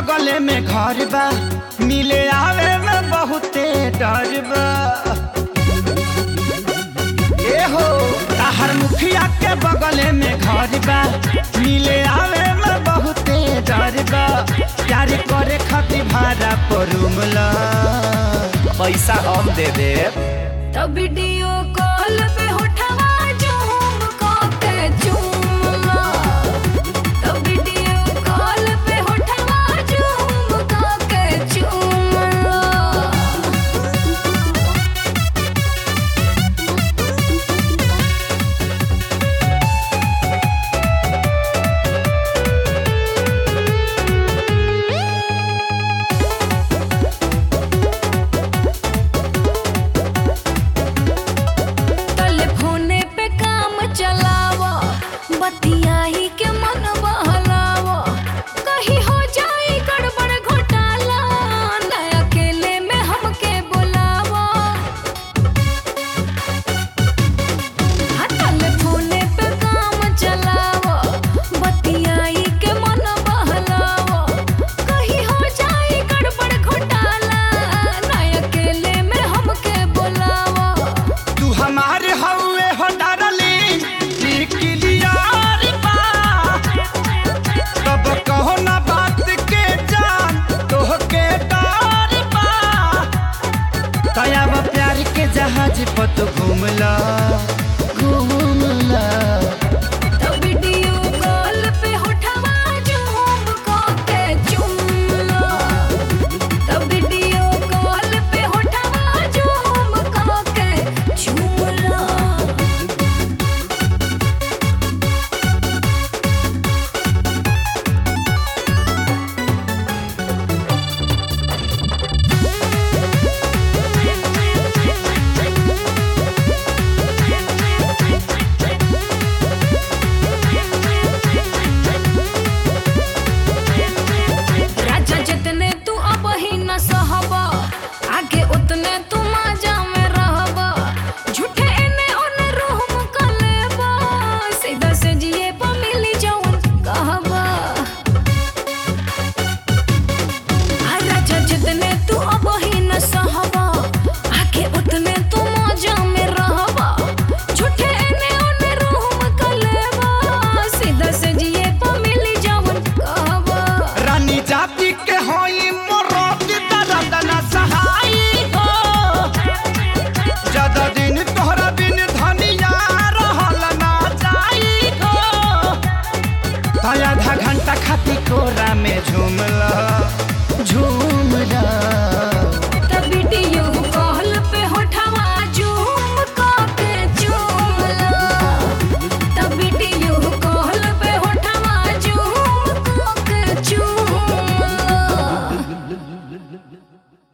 बगले में घर बा मिले आवे में बहुते डर बा ए हो ताहर मुखिया के बगले में घर बा मिले आवे में बहुते डर बा प्यार करे खातिर भाड़ा पर रूम ला पैसा हम दे देब तब वीडियो कॉल पे उठवा झूम के चूमला तब वीडियो कॉल पे उठवा झूम के चूमला टेलीफोने पे काम चलावा बतियाही के मन बहलावा कहीं हो जाए गड़बड़ घोटाला न अकेले में हमके बुलावा हाँ, टेलीफोने पे काम चलावा बतियाही के मन बहलावा कहीं हो जाए गड़बड़ घोटाला न अकेले में हमके बुलावा तू हमारे हवे हो डारली क्लियर बा तब कहो ना बात के जान तोह के डर बा तयाब प्यार के जहाज पर तू घूमला घूमला तो वीडियो कॉल पे उठवा झूम के चुमला तो वीडियो कॉल पे उठवा झूम के चुमला राजा जितने तू अब ही न सहबा आगे उतने तू माजा में रहबा झूठे एने ओने रूह मुका लेबा सीधा से जिए पा मिली जौन कहबा आ राजा जितने तू अब ही न सहबा आगे उतने तू माजा में रहबा झूठे एने ओने रूह मुका लेबा सीधा से जिए पा मिली जौन कहबा रानी जाति के होई मोरोत दर्द न सहाई हो ज्यादा दिन तोहरा बिन धनिया रहल ना जाई हो तो आधा घंटा खाती कोरा में झूमला झूम